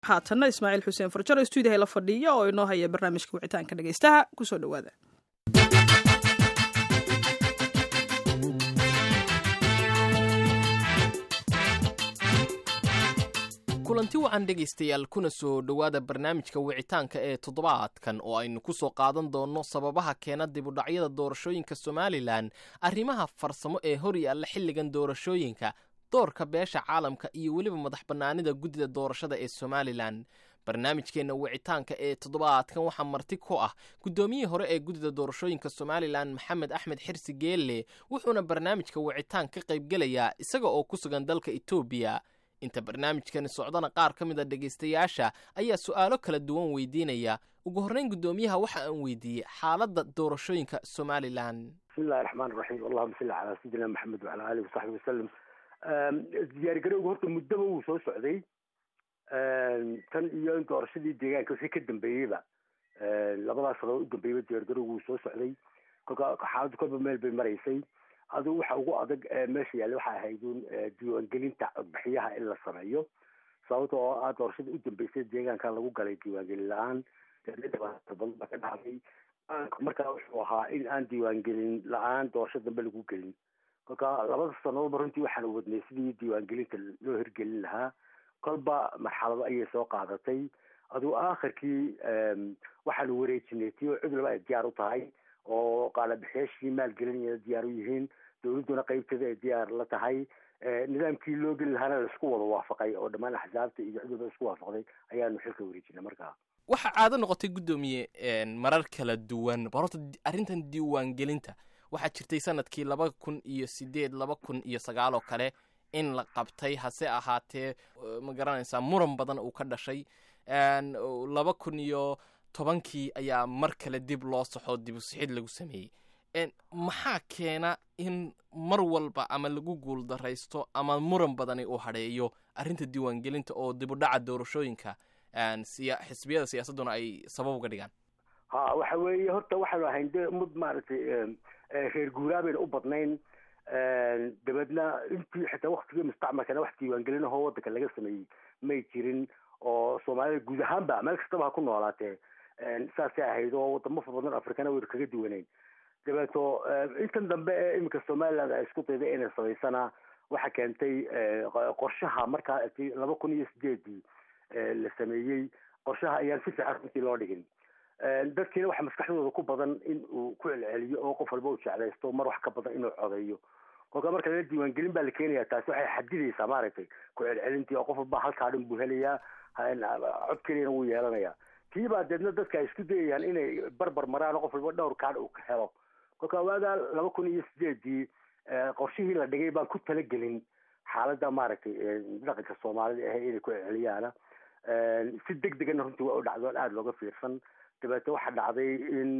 haatanna ismaaciil xuseen farjaro stuudiyaha la fadhiya oo inoo haya barnaamijka wicitaanka dhegeystaha kusoo dhowaada kulanti wacan dhegaystayaal kuna soo dhowaada barnaamijka wicitaanka ee toddobaadkan oo aynu ku soo qaadan doonno sababaha keena dibudhacyada doorashooyinka somalilan arrimaha farsamo ee hor yaalla xilligan doorashooyinka doorka beesha caalamka iyo weliba madax bannaanida guddida doorashada ee somalilan barnaamijkeenna wicitaanka ee toddobaadkan waxaa marti ku ah guddoomiyihii hore ee guddida doorashooyinka somalilan maxamed axmed xirsi geelle wuxuuna barnaamijka wicitaan ka qaybgelayaa isaga oo ku sugan dalka etoobiya inta barnaamijkani socdana qaar ka mid a dhegaystayaasha ayaa su'aalo kala duwan weydiinaya ugu horreyn guddoomiyaha waxa aan weydiiyey xaaladda doorashooyinka somalilan bismillahi raxmaan raxiim allahuma salli calaa sayidina maxamed wacala alihi wasaxbi wasalam diyaargarowga horta muddaba wuu soo socday tan iyo in doorashadii deegaanka wixii ka dambeeyeyba labadaas sanood u dambeeyeyba diyaargarowga wuu soo socday kolka xaaladdu kolba meel bay maraysay adigu waxa ugu adag meesha yaalla waxay ahayd un diiwaangelinta codbixiyaha in la sameeyo sababta oo ah doorashada u dambeysay deegaanka lagu galay diiwaangelin la-aan dhibaato badan baa ka dhacday markaa wuxuu ahaa in aan diiwaangelin la-aan doorasho dambe lagu gelin kolka labada sanadoodba runtii waxaan wadnay sidii diiwaangelinta loo hirgelin lahaa kolba marxalado ayay soo qaadatay adigu aakhirkii waxaanu wareejinay tii oo cid walba ay diyaar u tahay oo qaalabixiyaashii maalgelinaya diyaar u yihiin dowladduna qaybteeda ay diyaar la tahay nidaamkii loo geli lahaana laisku wada waafaqay oo dhammaan axsaabta iyo cid walba isku waafaqday ayaanu xilka wareejinay markaa waxaa caado noqotay guddoomiye marar kala duwan bal horta arrintan diiwaangelinta waxaa jirtay sanadkii laba kun iyo sideed laba kun iyo sagaal oo kale in la qabtay hase ahaatee ma garanaysaa muran badan uu ka dhashay laba kun iyo tobankii ayaa mar kale dib loo saxo dibusixid lagu sameeyey maxaa keena in mar walba ama lagu guuldaraysto ama muran badani uu hadheeyo arrinta diiwaangelinta oo dibudhaca doorashooyinka xisbiyada siyaasadduna ay sabab uga dhigaan ha waxa weeye horta waxaanu ahayn de mud maaragtay reer guuraa bayna u badnayn dabeedna intii xitaa waktigii mustacmalkana wax diiwaangelin ahoo waddanka laga sameeyey may jirin oo soomaalida guud ahaanba meel kastaba ha ku noolaatee saasay ahayd oo wadamo far badan afrikana waynu kaga duwanayn dabeeto intan dambe ee iminka somaliland ay isku dayday inay samaysana waxa keentay qorshaha markaa laba kun iyo sideedii la sameeyey qorshaha ayaan si fiican runtii loo dhigin dadkiina waxa maskaxdooda ku badan in uu ku celceliyo oo qof walba uu jeclaysto mar wax ka badan inuu codeeyo kolka marka lala diiwaangelin baa la keenaya taasi waxay xadidaysaa maaragtay ku celcelintii oo qof walba halkaa dhan buu helayaa cod keliyana wuu yeelanayaa tii baa deedna dadka ay isku dayayaan inay barbar maraan oo qof walba dhowr kaadh uu ka helo kolka waagaa laba kun iyo sideedii qorshihii la dhigay baan ku talagelin xaaladda maaragtay dhaqanka soomaalida ahe inay ku celceliyaana si deg degana runtii waa u dhacdo aada looga fiirsan dabeete waxaa dhacday in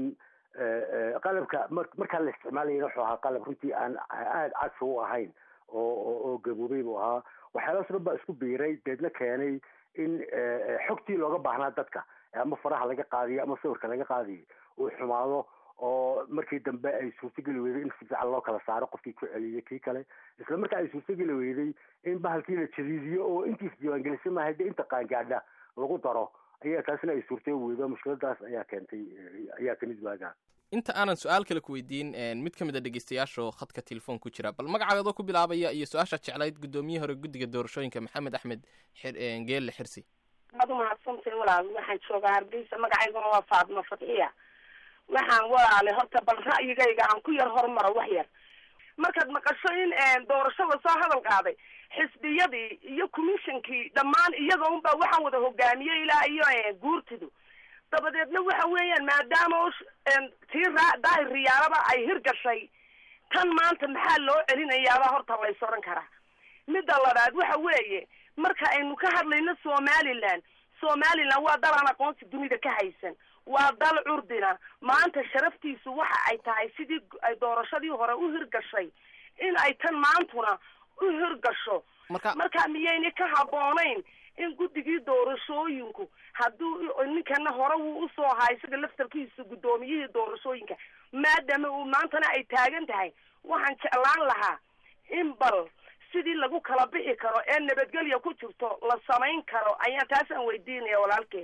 qalabka markaa la isticmaalayana wuxuu ahaa qalab runtii aan aada cadfa u ahayn oo oo gaboobay buu ahaa waxyaalahaas dhan baa isku biiray deedna keenay in xogtii looga baahnaa dadka ama faraha laga qaadiyo ama sawirka laga qaadiyo uu xumaado oo markii dambe ay suurtogeli weyday in si fiican loo kala saaro qofkii ku celiyay kii kale isla markaa ay suurtogeli weyday in bahalkii la jadiidiyo oo intiis diiwaangelisay maahay dee inta qaangaadha lagu daro ayaa taasina ay suurtay weydo mushkiladaas ayaa keentay ayaa kamid waagaa inta aanan su-aal kale ku weydiin mid ka mid a dhegeystayaasho khadka telefoon ku jira bal magacaadoo ku bilaabaya iyo su-aasha jeclayd guddoomiye hore guddiga doorashooyinka maxamed axmed geelle xirsi waad umahadsantahay walaal waxaan joogaa hargeysa magacayguna waa faadma fadxiya waxaan walaale horta bal ra'yigayga aan ku yar horumaro wax yar markaad maqasho in doorasho lasoo hadal qaaday xisbiyadii iyo commissionkii dhammaan iyaga unbaa waxaan wada hogaamiyey ilaa iyo guurtidu dabadeedna waxa weeyaan maadaama tii raa daahir riyaalaba ay hirgashay tan maanta maxaa loo celinayaaba horta lays odhan karaa midda labaad waxa weeye marka aynu ka hadlayno somaliland somaliland waa dal aan aqoonsi dunida ka haysan waa dal curdina maanta sharaftiisu waxa ay tahay sidii ay doorashadii hore u hirgashay in ay tan maantuna u hirgasho marka miyayna ka habboonayn in guddigii doorashooyinku hadduu ninkana hore wuu usoo ahaa isaga laftarkiisa guddoomiyihii doorashooyinka maadaama uu maantana ay taagan tahay waxaan jeclaan lahaa in bal sidii lagu kala bixi karo ee nabadgelya ku jirto la samayn karo ayaan taasaan weydiinaya walaalkeen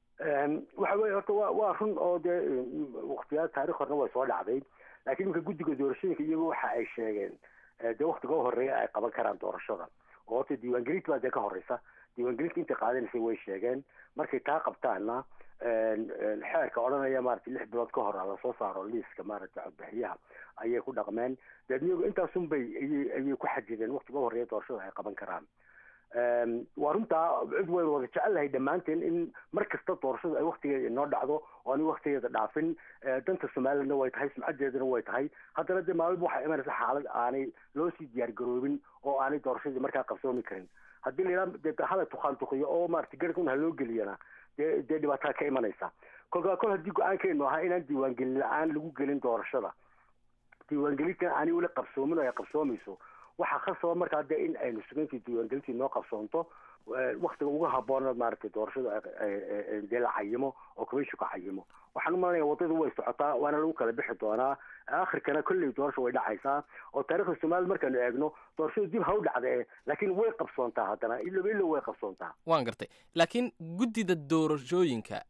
waxa weye horta wa waa run oo dee waktiyaa taarikh horna way soo dhacday laakiin iminka guddiga doorashooyinka iyagu waxa ay sheegeen dee waktiga u horeeya ay qaban karaan doorashada oo horta diiwaangelinta baa dee ka horeysa diiwaangelinta intay qaadanaysay way sheegeen markay taa qabtaana xeerka odhanaya maaragtay lix bilood ka hor a lasoo saaro liiska maaragtay codbixiyaha ayay ku dhaqmeen deedna iyagu intaasun bay ayay ayay ku xajideen waktiga u horeeya doorashada ay qaban karaan waa runtaa cid waynu wada jecelahay dhammaanteen in mar kasta doorashadu ay waktigeeda inoo dhacdo oo ani waktigeeda dhaafin danta somalilandna way tahay sumcadeedana way tahay haddana dee maalba waxaa imanaysa xaalad aanay loo sii diyaar garoobin oo aanay doorashadii markaa qabsoomi karin haddii la yidhaha dee hala tukaan tukiyo oo maarata garhkun ha loo geliyana dee dee dhibaataa ka imanaysa kolkaa kol haddii go-aankeenu ahaa inaan diiwaangelin la-aan lagu gelin doorashada diiwaangelintan aanay weli qabsoomin oo ay qabsoomayso waxaa khasaba markaa dee in aynu sugayntii diiwaangelintii noo qabsoonto waktiga ugu haboona maaragtay doorashada dee la cayimo oo commissionka cayimo waxaan umalanaya waddada way socotaa waana lagu kala bixi doonaa akhirkana kolley doorasha way dhacaysaa oo taarikhda soomaalida markaanu eegno doorashadu dib ha u dhacdee laakiin way qabsoontaa haddana iloba ilo way qabsoontaa waan gartay laakiin guddida doorashooyinka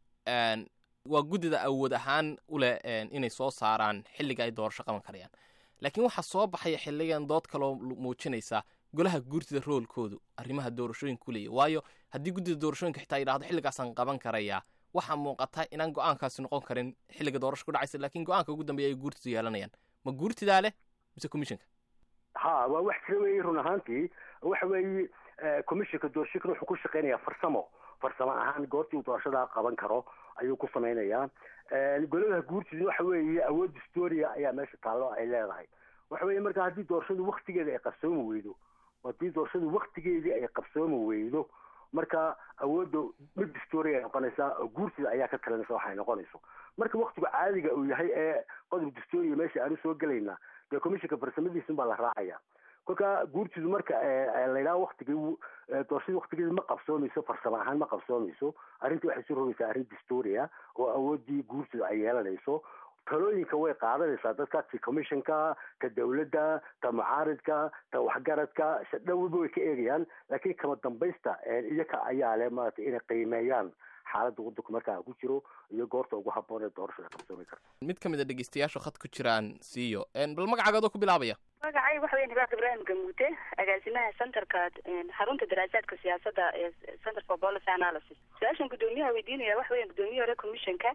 waa guddida awood ahaan u leh inay soo saaraan xilliga ay doorasho qaban karayaan laakiin waxaa soo baxaya xilligan dood kaloo muujinaysa golaha guurtida roolkoodu arrimaha doorashooyinka ku leeya waayo haddii guddida doorashooyinka xitaa yidhahdo xilligaasaan qaban karayaa waxaa muuqata inaan go-aankaasi noqon karin xilliga doorasho ku dhacaysa laakiin go-aanka ugu dambeeya ay guurtidu yeelanayaan ma guurtidaa leh mise commissionka ha waa wax jira weeye run ahaantii waxa weeye commissionka doorashooyinka wuxuu ku shaqeynayaa farsamo farsamo ahaan goortii uu doorashadaa qaban karo ayuu ku samaynayaa goladaha guurtida waxa weeye awood historia ayaa meesha taallo ay leedahay waxa weeye marka haddii doorashadu waktigeeda ay qabsoomi weydo haddii doorashadu waktigeedii ay qabsoomi weydo marka awoodda mid historia ay noqonaysaa oo guurtida ayaa ka talinaysa waxay noqonayso marka waktigu caadiga uu yahay ee qodob historia meesha aanu soo gelaynaa dee commissionka farsamadiisun baa la raacaya kolka guurtidu marka layidhaha waktigii doorashadii waktigeedi ma qabsoomayso farsamo ahaan ma qabsoomayso arrintii waxay soo rogaysaa arrin historia oo awooddii guurtidu ay yeelanayso talooyinka way qaadanaysaa dadka ti commissionka ta dawladda ta mucaaridka ta waxgaradka dhowba way ka eegayaan laakiin kama dambaysta iyaka ayaa leh maaragtay inay qiimeeyaan xaaladda waddanku markaa ku jiro iyo goorta ugu habboon ee doorashada qabsoomi karta mid ka mid a dhegeystayaasha khad ku jiraan siiyo bal magacaagoodoo ku bilaabaya magacay waxa weya hibaaq ibraahim gamuute agaasimaha centerka xarunta daraasaadka siyaasadda ee center for policy analysis su-aashan guddoomiyaha weydiinaya waxa weya guddoomiye hore commissionka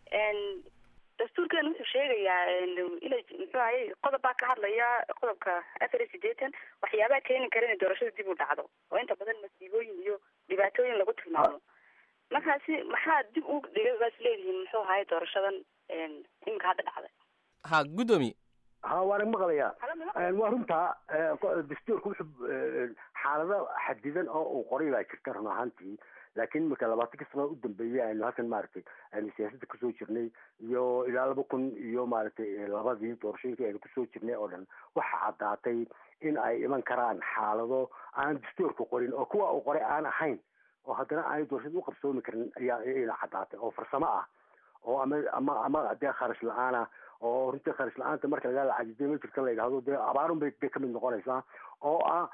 dastuurkeena wuxuu sheegayaa inay muxuu ahay qodob baa ka hadlaya qodobka afar iyo sideetan waxyaabaha keeni kara inay doorashada dib u dhacdo oo inta badan masiibooyin iyo dhibaatooyin lagu tilmaamo markaasi maxaa dib u dhigay baas leedihiin muxuu ahay doorashadan iminka hadda dhacday ha guddoomiye ha waana maqlayaa waa runtaa dastuurka wuxuu xaalado xadidan oo uu qoray baa jirta run ahaantii laakiin marka labaatanka sano u dambeeyey aynu halkan maaragtay aynu siyaasadda kusoo jirnay iyo ilaa laba kun iyo maaragtay labadii doorashooyinkii aynu kusoo jirnay oo dhan waxa caddaatay in ay iman karaan xaalado aan dastuurka qorin oo kuwa uu qoray aan ahayn oo haddana aanay doorashada u qabsoomi karin ayaa ina caddaatay oo farsamo ah oo ama ama ama dee kharash la-aana oo runtii kharash la-aanta marka laga lacajidey ma jirta la yidhahdo dee abaarun bay dee kamid noqonaysaa oo ah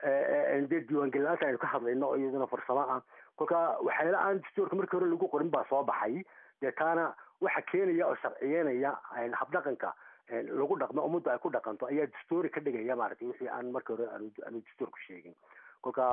dee diiwaangelin la-aanta aynu ka hadlayno oo iyaduna farsamo ah kolka waxyaala aan dastuurka markii hore lagu qorin baa soo baxay dee taana waxa keenaya oo sharciyeynaya habdhaqanka lagu dhaqmo ummadda ay ku dhaqanto ayaa dastuuri ka dhigaya maaragtay wixii aan markii hore aanu aanu dastuurku sheegin kolka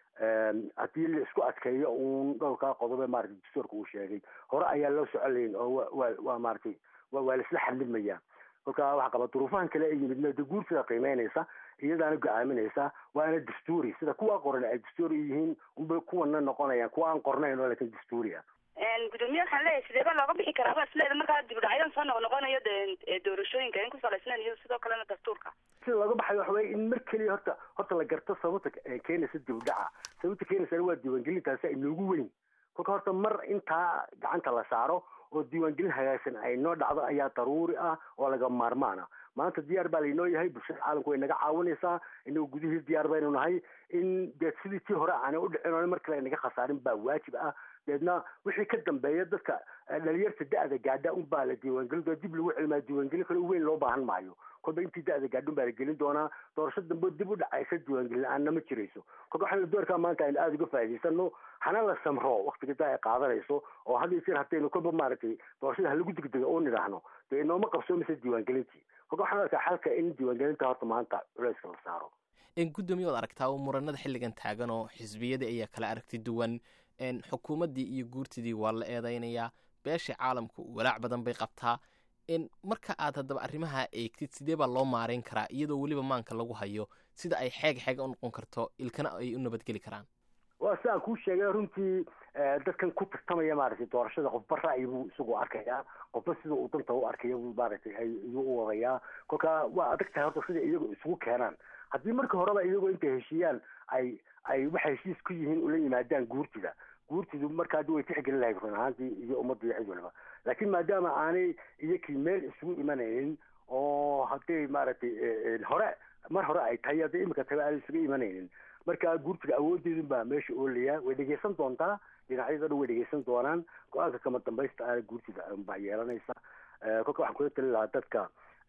haddii la isku adkeeyo uun dhowrkaa qodobe maaragtay dastuurka uu sheegay hore ayaa loo socolayn oo wa waa maaragtay waa laisla xamilmaya kolka waxaa qaba duruufahan kale ay yimid made guurtida qiimeynaysa iyadaana go-aaminaysa waana dastuuri sida kuwa qoran ay dastuuri yihiin unbay kuwana noqonayaan kuwa aan qornayn oo laakiin dastuuri ah gudoomiye waxaan leeyahay sideeba looga bixi karaa baa isleeda markaa dibudhacyadan soo noq noqonayo de doorashooyinka in ku salaysnayn iyo sidoo kalena dastuurka sida looga baxayo waxa weye in mar keliya horta horta la garto sababta keenaysa dibudhaca sababta keenaysana waa diiwaangelintaasi ay noogu weyn kolka horta mar intaa gacanta la saaro oo diiwaangelin hagaagsan ay noo dhacdo ayaa daruuri ah oo laga maarmaana maanta diyaar baa laynoo yahay bulshada caalamku way naga caawinaysaa inagu gudihii diyaar baynu nahay in dee sidii tii hore aanay u dhicin oo mar kale ay naga khasaarin baa waajib ah deedna wixii ka dambeeya dadka dhalinyarta da-da gaadha unbaa la diiwaangelin doona dib lagu celimaa diiwaangelin kale weyn loo baahan maayo kolba intii da-da gaadha unbaa la gelin doonaa doorasho dambe dib u dhacaysa diiwaangelin la-aanna ma jirayso kolka waxaan doorkaa maanta aynu aada uga faa'idaysano hana la samro waktiga daa ay qaadanayso oo hadda isir haddaynu kolba maaragtay doorashada halagu degdega oo nidhaahno dee inooma qabsoomaysa diiwaangelintii kolka waxaan arkaa xalka in diiwaangelinta horta maanta culeyska la saaro gudoomiye waad aragtaa oo muranada xilligan taagan oo xisbiyadii ayaa kala aragti duwan xukuumaddii iyo guurtidii waa la eedeynayaa beesha caalamku walaac badan bay qabtaa marka aad haddaba arrimaha eegtid sidee baa loo maareyn karaa iyadoo weliba maanka lagu hayo sida ay xeeg xeega u noqon karto ilkana ay u nabadgeli karaan waa sidaan kuu sheegay runtii dadkan ku tartamaya maaragtay doorashada qofba ra'yi buu isagu arkayaa qofba sida uu danta u arkaya buu maaragtay ayuu u wadayaa kolka waa adag tahay horta sida iyagu isugu keenaan haddii marka horeba iyagoo intay heshiiyaan ay ay waxay heshiis ku yihiin ula yimaadaan guurtida guurtidu marka haddi way tixgelin lahayd run ahaantii iyo ummadda iyo cid waliba laakiin maadaama aanay iyakii meel isugu imanaynin oo hadday maaragtay hore mar hore ay tahay hadday imika tahay aanay isugu imanaynin marka guurtiga awoodeedun baa meesha oolaya way dhegeysan doontaa dhinacyada dhan way dhegeysan doonaan go-aanka kama dambaysta aana guurtida baa yeelanaysa kolka waxaan kula talin lahaa dadka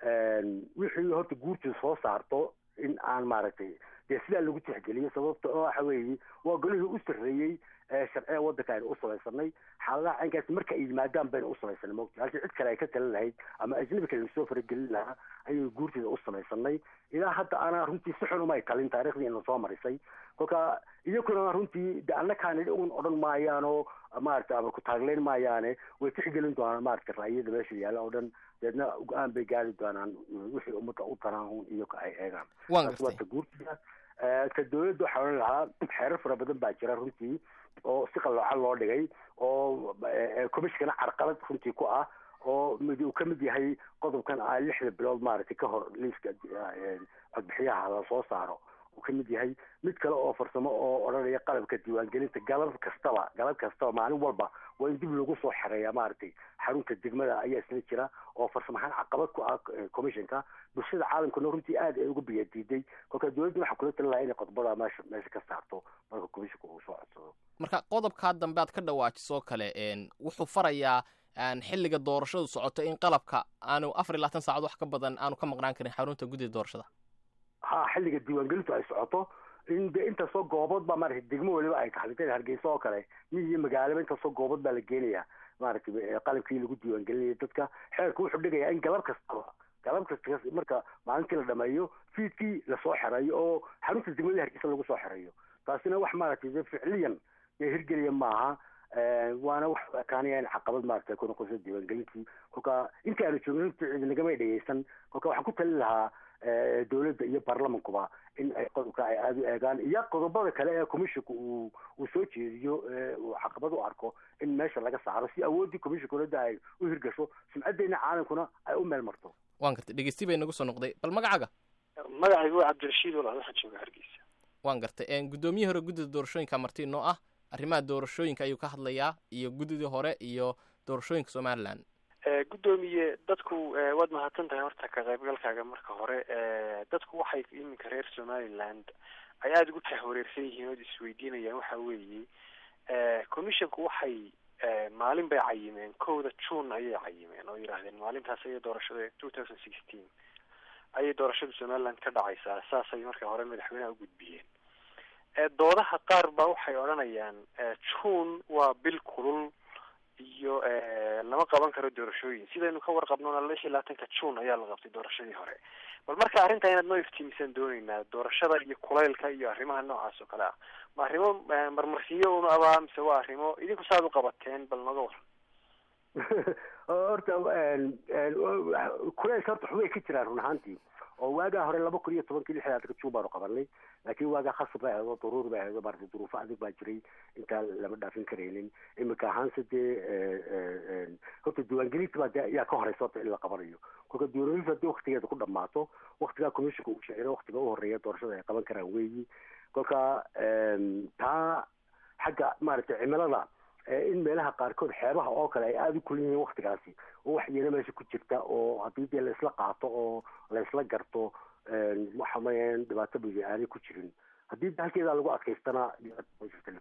wixii horta guurtida soo saarto in aan maaragtay dee sidaa lagu tixgeliyo sababta oo waxa weeye waa golihii u sarreeyey sharciga waddanka aynu u samaysanay xaaladaha caynkaasi marka ay yimaadaan baynu u samaysanay mogta halkii cid kale ay ka talin lahayd ama ajnabi kale lasoo faragelin lahaa ayay guurtida u samaysanay ilaa hadda ana runtii si xun umay talin taariikhdii ina soo marisay kolka iyakuna runtii de annakaani un odhan maayaan oo maaragtay ama ku taagleyn maayaane way tixgelin doonaan maaragtay ra'yada meesha yaalla oo dhan deedna go-aan bay gaari doonaan wixii ummadda u tanaahun iyaga ay eegaan waata guurtida ka dawladda waxaa odhan lahaa xeerar fara badan baa jira runtii oo si qalloocan loo dhigay oo commissionkana carqalad runtii ku ah oo mid uu ka mid yahay qodobkan a lixda bilood maaragtay ka hor liiska codbixiyaha la soo saaro uu ka mid yahay mid kale oo farsamo oo odhanaya qalabka diiwaangelinta galab kastaba galab kastaba maalin walba waa in dib lagu soo xereeya maaragtay xarunta degmada ayaa isla jira oo farsamahaan caqabad ku ah commissionka bulshada caalamkuna runtii aad ay uga biyadiiday kolka dowladda waxaa kula talin lahaa inay qodobada meesha meesha ka saarto marka commissionka uu soo codsado marka qodobkaa dambe aad ka dhawaajiso kale wuxuu farayaa xilliga doorashadu socoto in qalabka aanu afar iyo labaatan saacad wax ka badan aanu ka maqnaan karin xarunta guddida doorashada ha xilliga diiwaangelintu ay socoto in de intaasoo goobood baa maaragtay degmo waliba ay tahay sida hargeysa oo kale miyi iyo magaalaba intaasoo goobood baa la geenayaa maaragtay qalabkii lagu diiwaangelinaya dadka xeerku wuxuu dhigayaa in galab kastaba galab kasta marka maalintii la dhameeyo fiidkii lasoo xereeyo oo xarunta degmada hargeysa lagu soo xereeyo taasina wax maaragtay de ficliyan dee hirgeliya maaha waana wax ekaanaya in caqabad maaragtay ku noqoso diiwaangelintii kolka intii aanu joogin runtii ciidinagamay dhegeysan kolka waxaan ku talin lahaa dowladda iyo baarlamankuba in ay qodobka ay aada u eegaan iyo qodobada kale ee commissionka uu uu soo jeediyo uu caqabad u arko in meesha laga saaro si awooddii commissionka dowladda ay u hirgasho sumcaddeena caalamkuna ay u meel marto waan gartay dhegeysti bay nagu soo noqday bal magacaaga magacaygu waa cabdirashiid walaal waxaan jooga hargeysa waan gartay guddoomiye hore guddida doorashooyinka marti noo ah arrimaha doorashooyinka ayuu ka hadlayaa iyo guddidii hore iyo doorashooyinka somalilan guddoomiye dadku waad mahadsan tahay horta ka qaybgalkaaga marka hore dadku waxay iminka reer somaliland ay aada ugu tahwareersan yihiin ood isweydiinayaan waxa weeye commissionku waxay maalin bay cayimeen kowda june ayay cayimeen oo yidhaahdeen maalintaas ayay doorashada two thousand sixteen ayay doorashada somaliland ka dhacaysaa saasay marka hore madaxweyneha u gudbiyeen doodaha qaar ba waxay odhanayaan june waa bil kulul iyo lama qaban karo doorashooyin sidaynu ka warqabnona lix iyo labaatanka june ayaa la qabtay doorashadii hore bal marka arrinta inaad noo iftiimisan dooneynaa doorashada iyo kulaylka iyo arrimaha noocaas oo kale ah ma arrimo marmarsiyo una abaa mise waa arrimo idinku saad u qabateen bal nooga war horta kulaylka horta xubay ka jiraan run ahaantii oo waagaa hore laba kun iyo tobankii lix labaatanka june baanu qabanay laakiin waagaa khasab bay ahayd oo daruur bay ahayd oo maaragtay duruufo adag baa jiray intaan lama dhaafin karaynin imika ahaanse dee horta diiwaangelinta baa dee ayaa ka horeysa horta in la qabanayo kolka diiwaangelinta haddii waktigeeda ku dhamaato waktigaa commissionka uu shiciro waktiga u horeeya doorashada ay qaban karaan weeyi kolka taa xagga maaragtay cimilada in meelaha qaarkood xeebaha oo kale ay aada u kulin yihiin waktigaasi oo wax yeelo meesha ku jirta oo haddii dee laisla qaato oo laisla garto waxa mayan dhibaato bidi aanay ku jirin haddii halkeedaa lagu adkaystana dhibaato jirta lafteeda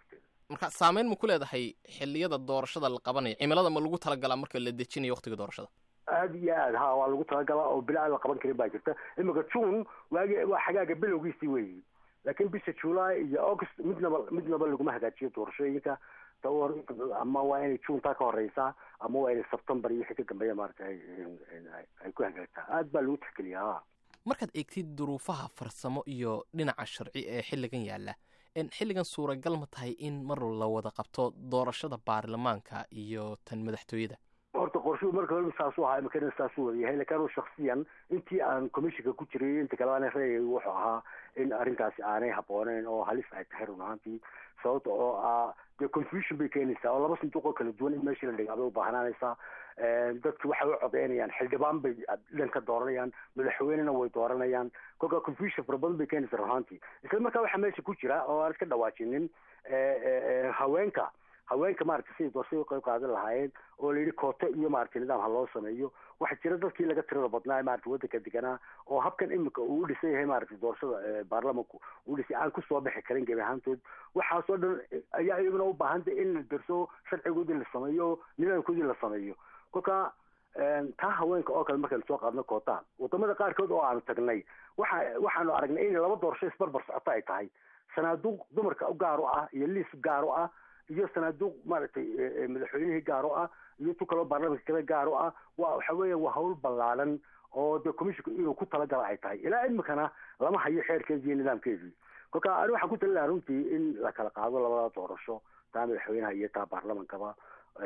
marka saameyn ma ku leedahay xilliyada doorashada la qabanayo cimilada ma lagu talagalaa marka la dejinayo waqtiga doorashada aada iyo aad ha waa lagu talagalaa oo bila aan la qaban karin baa jirta imika june waagi waa xagaaga bilowgiisii weeyi laakiin bisha july iyo august midnaba midnaba laguma hagaajiyo doorashooyinka tawar ama waa inay june taa ka horeysaa ama waa inay september iyo wixii ka dambeeya maarata ay ay ku hagaagtaa aad baa lagu tixgeliyaa ha markaad eegtid duruufaha farsamo iyo dhinaca sharci ee xilligan yaalla xilligan suuragal ma tahay in mar la wada qabto doorashada baarlamaanka iyo tan madaxtooyada horta qorshuhu marka hore saasuu ahaa imakana saasuu wada yahay lakin anu shaksiyan intii aan commissionka ku jiray inta kale aan reeyay wuxuu ahaa in arrintaasi aanay habbooneyn oo halis ay tahay run ahaantii sababta oo ah dee confusion bay keenaysaa oo laba sanduuq oo kala duwan in meeshii la dhigaa bay ubaahnanaysaa dadki waxay u codeynayaan xildhibaan bay dhan ka dooranayaan madaxweynena way dooranayaan kolkaa confusion fara badan bay keenaysaa run ahaantii isla markaa waxaa meesha ku jira oo aan iska dhawaajinin haweenka haweenka maaragtay siday doorashada u qayb qaadan lahaayeen oo la yidhi kooto iyo maaragtay nidaam ha loo sameeyo waxaa jira dadkii laga tirada badnaa ee maaragtay waddanka deganaa oo habkan imika uu u dhisan yahay maaragtay doorashada baarlamanku uu dhisay aan kusoo bixi karin gebi ahaantood waxaasoo dhan ayaa iyaguna u baahantay in la darso sharcigoodii la sameeyo nidaamkoodii la sameeyo kolka taa haweenka oo kale markaynu soo qaadno koota wadamada qaarkood oo aanu tagnay waxa waxaanu aragnay in laba doorasho isbarbar socoto ay tahay sanaaduuq dumarka u gaar u ah iyo liis gaar u ah iyo sanaaduuq maaragtay madaxweynihii gaar u ah iyo tu kaloo baarlamanka kale gaar u ah waa waxa weeya waa hawl ballaadan oo dee commissionka inuu ku talagala ay tahay ilaa imikana lama hayo xeerkeedii iyo nidaamkeedii kolka ani waxaan ku talin lahaa runtii in la kala qaado labada doorasho taa madaxweynaha iyo taa baarlamankaba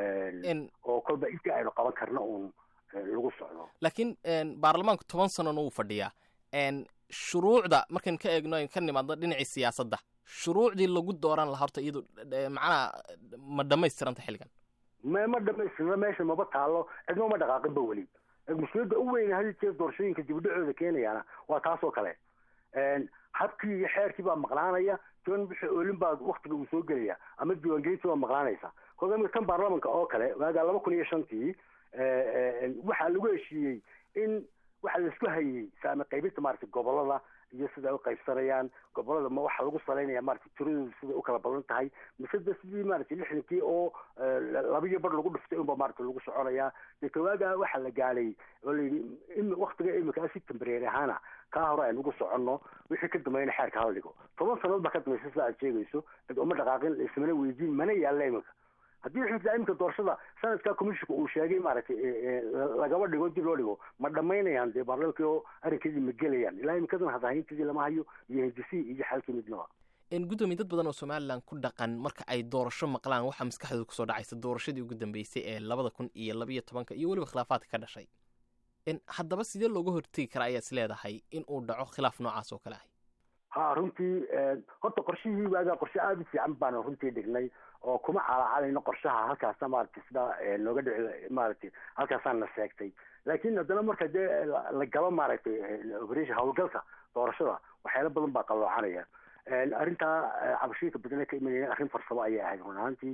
oo kolba intii aynu qaban karna uun lagu socdo laakiin baarlamaanku toban sanona wuu fadhiyaa shuruucda markaynu ka eegno aynu ka nimaadno dhinacii siyaasadda shuruucdii lagu dooran lahaa horta iyadu macnaha ma dhamaystiranta xilligan ma ma dhamaystirna meesha maba taalo cidno ma dhaqaaqinba weli mushkiladda u weyn hadii jeer doorashooyinka dibudhacooda keenayaana waa taasoo kale habkii iyo xeerkii baa maqnaanaya toban bixi oolin baa waktiga uu soo gelaya ama diiwaangelintii baa maqnaanaysa kolka imika kan baarlamanka oo kale waagaa laba kun iyo shantii waxaa lagu heshiiyey in waxaa laisku hayey saame qaybinta maaragtay gobolada iyo sida ay u qaybsanayaan gobolada ma waxaa lagu salaynaya maaragtay tiradoodu siday u kala badan tahay mise de sidii maaragtay lixdankii oo labiyo bar lagu dhiftay unba maaragtay lagu soconayaa dee kawaagaa waxaa la gaalay oo layidhi waktiga imika si tembareeri ahaana kaa hore aynu ugu soconno wixii ka dambeeyana xeerka hala dhigo toban sannadood baa ka dambaysa sida aad sheegayso cid uma dhaqaaqin ismana weydiin mana yaalla imika haddii xitaa imika doorashada sanadka commissionka uu sheegay maaragtay lagaba dhigo dib loo dhigo ma dhamaynayaan dee baarlamankii oo arrinkeedii ma gelayaan ilaa imikadan hadahaynteedii lama hayo iyo hindisii iyo xalkii midnaba gudoomiye dad badan oo somalilan ku dhaqan marka ay doorasho maqlaan waxaa maskaxdooda kusoo dhacaysa doorashadii ugu dambeysay ee labada kun iyo labayo tobanka iyo weliba khilaafaadka ka dhashay haddaba sidee looga hortegi karaa ayaad is leedahay in uu dhaco khilaaf noocaas oo kale ah ha runtii horta qorshihii waagaa qorshe aada u fiican baanu runtii dhignay oo kuma calaacalayno qorshaha halkaasa maaragtay sidaa nooga dhici maaragtay halkaasaan na sheegtay laakiin haddana marka dee la galo maaragtay operation howlgalka doorashada waxyaalo badan baa qaloocanaya arrintaa cabashooyinka badane ka imanayna arrin farsamo ayay ahayd run ahaantii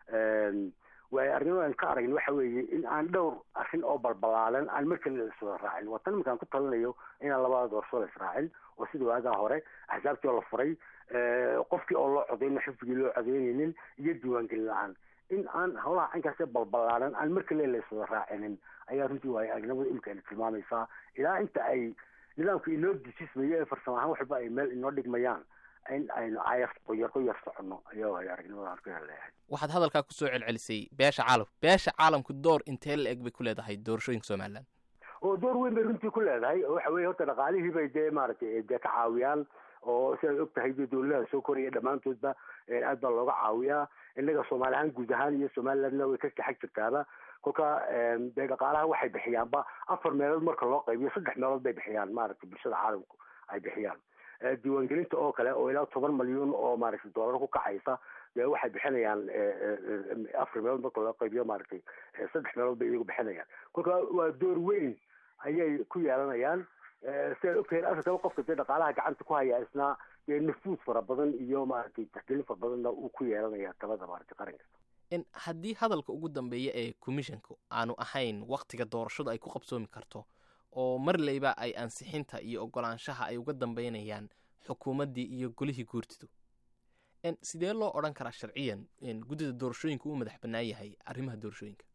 waay arrimadan ka aragna waxa weeye in aan dhowr arrin oo balbalaalan aan mar kale iswada raacin waa tan iminkaan ku talinayo inaan labada doorasho la israacin oo sida waagaa hore axsaabtii oo la furay qofkii oo loo codeyno xifdigii loo codeynaynin iyo diiwaangelin la-aan in aan howlaha caynkaasee balbalaadan aan mar kale la iswada raacinin ayaa runtii waay aragnimada imika ayna tilmaamaysaa ilaa inta ay nidaamka inoo dejismayo ee farsamo ahaan waxba ay meel inoo dhigmayaan in aynu ayar qoyar qoyar soconno ayaa waay aragnimadaan ku heleeyahay waxaad hadalkaa kusoo celcelisay beesha caalamka beesha caalamku door intee la eg bay ku leedahay doorashooyinka somalilan oo door weyn bay runtii ku leedahay oo waxa weye horta dhaqaalihii bay dee maaragtay dee ka caawiyaan oo sidaad og tahay dee dowladaha soo koraya dhammaantoodba aad baa looga caawiyaa innaga soomaali ahaan guud ahaan iyo somalilandna way ka kaxag jirtaaba kolka dee dhaqaalaha waxay bixiyaanba afar meelood marka loo qaybiyo saddex meelood bay bixiyaan maaragtay bulshada caalamku ay bixiyaan diiwaangelinta oo kale oo ilaa toban malyuun oo maaragtay doolar ku kacaysa dee waxay bixinayaan afar meelood marka loo qaybiyo maaragtay saddex meelood bay iyagu bixinayaan kolka waa door weyn ayay ku yeelanayaan sidaad ogtahay afrikaba qofka dee dhaqaalaha gacanta ku haya isna dee nafuud fara badan iyo maaragtay taxgelin fara badanna uu ku yeelanaya talada maaragtay qaranka haddii hadalka ugu dambeeya ee commissionka aanu ahayn waktiga doorashadu ay ku qabsoomi karto oo marleyba ay ansixinta iyo ogolaanshaha ay uga dambeynayaan xukuumaddii iyo golihii guurtidu sidee loo odhan karaa sharciyan guddida doorashooyinka uu madax bannaan yahay arrimaha doorashooyinka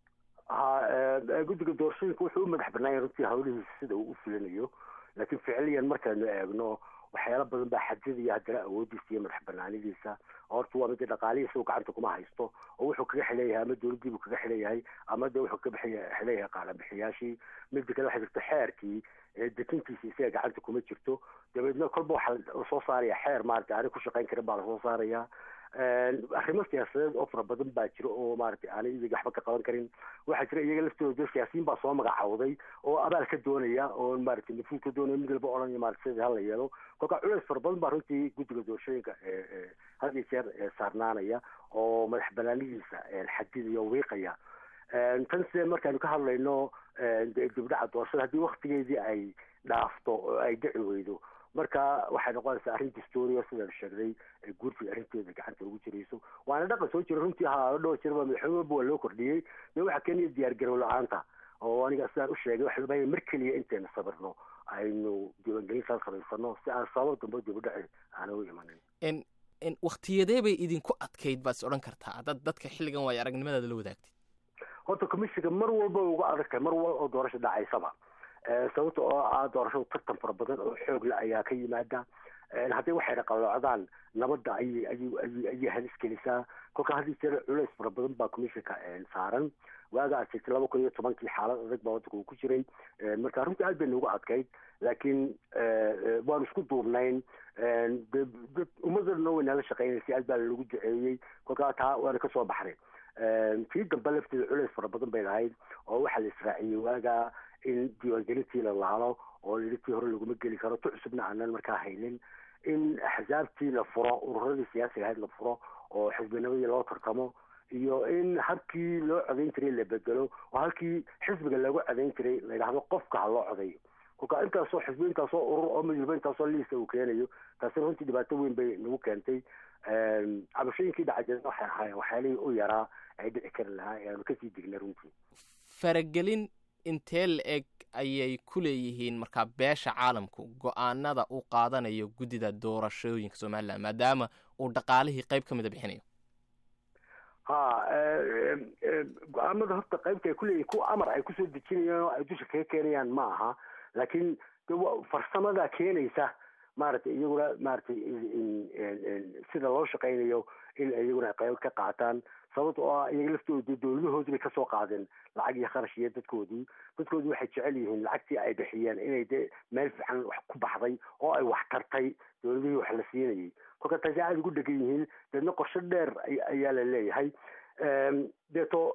ha guddiga doorashooyinka wuxuu u madax bannaan yahay runtii hawlihiisa sida uu u fulinayo laakiin ficiliyan markaynu eegno waxyaalo badan baa xadidaya haddana awoodiisa iyo madax banaanidiisa horta waa mida dhaqaalihiisa uu gacanta kuma haysto oo wuxuu kaga xileeyahay ama dowladdiibuu kaga xileeyahay ama de wuxuu kaga xileeyahay qaalabixiyaashii mida kale waxay jirto xeerkii dekintiisa isaga gacanta kuma jirto dabeedna kolba waxaa lasoo saaraya xeer maarata aanay ku shaqayn karin baa lasoo saaraya arrimo siyaasadeed oo fara badan baa jira oo maaragtay aanay iyaga waxba ka qaban karin waxaa jira iyaga laftooda siyaasiyiin baa soo magacawday oo abaal ka doonaya oo maaragtay nafuud ka doonaya mid walba odhanaya maarata sidii hala yeelo kolka culeys fara badan baa runtii guddiga doorashooyinka had iyo jeer saarnaanaya oo madax banaanidiisa xadidaya oo wiiqaya tan sidee markaanu ka hadlayno dibdhaca doorashada haddii waktigeedii ay dhaafto oo ay dhici weydo marka waxay noqonaysaa arrin dastooriya sidaan sheegnay guurtii arrinteeda gacanta ugu jirayso waana dhaqan soo jira runtii ha dhowr jirba madaxweyne walba waa loo kordhiyey de waxaa keenaya diyaar garow la-aanta oo aniga sidaan u sheegay waxa loo mar keliya intaynu sabirno aynu diiwaangelintaan samaysano si aan sabab dambe dibadhaci aana u imanin waktiyadee bay idinku adkayd baad is odhan kartaa dad dadka xilligan waayo aragnimadaada la wadaagtid horta commissionka mar walba uga adag tahay mar walba oo doorasho dhacaysaba sababta oo ah doorashadu tartan fara badan oo xoog la ayaa ka yimaada haddii waxay dhaqaloocdaan nabadda ayay ayay ayay halis gelisaa kolka haddii jeer culeys fara badan baa commissionka saaran waaga aad sheegtay laba kun iyo tobankii xaalad adag baa waddanka uu ku jiray marka runtii aad bay noogu adkayd laakiin waanu isku duubnayn dad ummadana way nala shaqeynaysay aad baa lalagu duceeyey kolkaa taa waana kasoo baxnay tii dambe lafteeda culeys fara badan bay lahayd oo waxaa la israaciyey waaga in diiwaangelintii la laalo oo yidhi tii hore laguma geli karo tu cusubna aanan markaa haynin in axsaabtii la furo ururadii siyaasiga ahayd la furo oo xisbinimadii loo tartamo iyo in habkii loo codayn jiray la bedelo oo halkii xisbiga lagu codayn jiray la yidhahdo qofka ha loo codayo kolka intaasoo xisbi intaasoo urur oo midwalba intaasoo liisa uu keenayo taasina runtii dhibaato weyn bay nagu keentay cabashooyinkii dhacajeen waxay ahaayeen waxyaalihii u yaraa ay dhici kari lahaa ee aanu kasii dignay runtii faragelin intee la eg ayay ku leeyihiin markaa beesha caalamku go-aanada uu qaadanayo guddida doorashooyinka somalilan maadaama uu dhaqaalihii qayb ka mida bixinayo ha go-aamada horta qaybta ay kuleeyihin kuwa amar ay kusoo dejinayaan oo ay dusha kaga keenayaan ma aha laakiin farsamada keenaysa maaragtay iyaguna maaragtay sida loo shaqaynayo in iyaguna ay qayb ka qaataan sababta oo ah iyaga laftooda dowladahoodii bay kasoo qaadeen lacag iyo kharash iyo dadkoodii dadkoodii waxay jecel yihiin lacagtii ay bixiyeen inay de meel fiican wax ku baxday oo ay wax tartay dowladihii wax la siinayay kolka taasi aada ugu dhegan yihiin deedna qorsho dheer ayaa la leeyahay deeto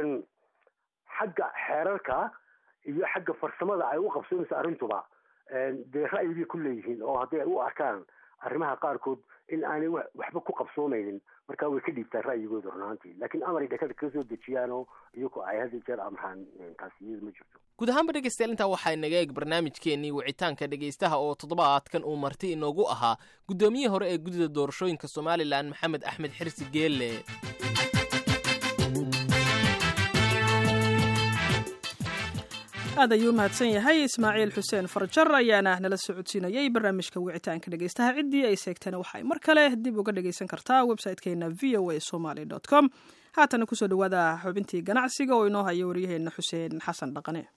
xagga xeerarka iyo xagga farsamada ay u qabsoomaysa arrintuba dee ra'yigay ku leeyihiin oo hadday u arkaan arrimaha qaarkood in aanay waxba ku qabsoomaynin markaa way ka dhiibtaan ra'yigooda runaantii laakiin amaray dhakada kaga soo dejiyaanoo iyagu ay had jeer amraan taasi iyada ma jirto guud ahaanba dhegeystayaal intaa waxaa inaga eeg barnaamijkeenii wicitaanka dhegeystaha oo toddobaadkan uu marti inoogu ahaa guddoomiyihii hore ee guddida doorashooyinka somalilan maxamed axmed xirsi geelle aad ayuu mahadsan yahay ismaaciil xuseen farjar ayaana nala socodsiinayay barnaamijka wicitaanka dhegeystaha ciddii ay seegtana waxay mar kale dib uga dhegeysan kartaa website-keena v o a somaly com haatana kusoo dhawaada xubintii ganacsiga oo inoo haya waryaheena xuseen xasan dhaqane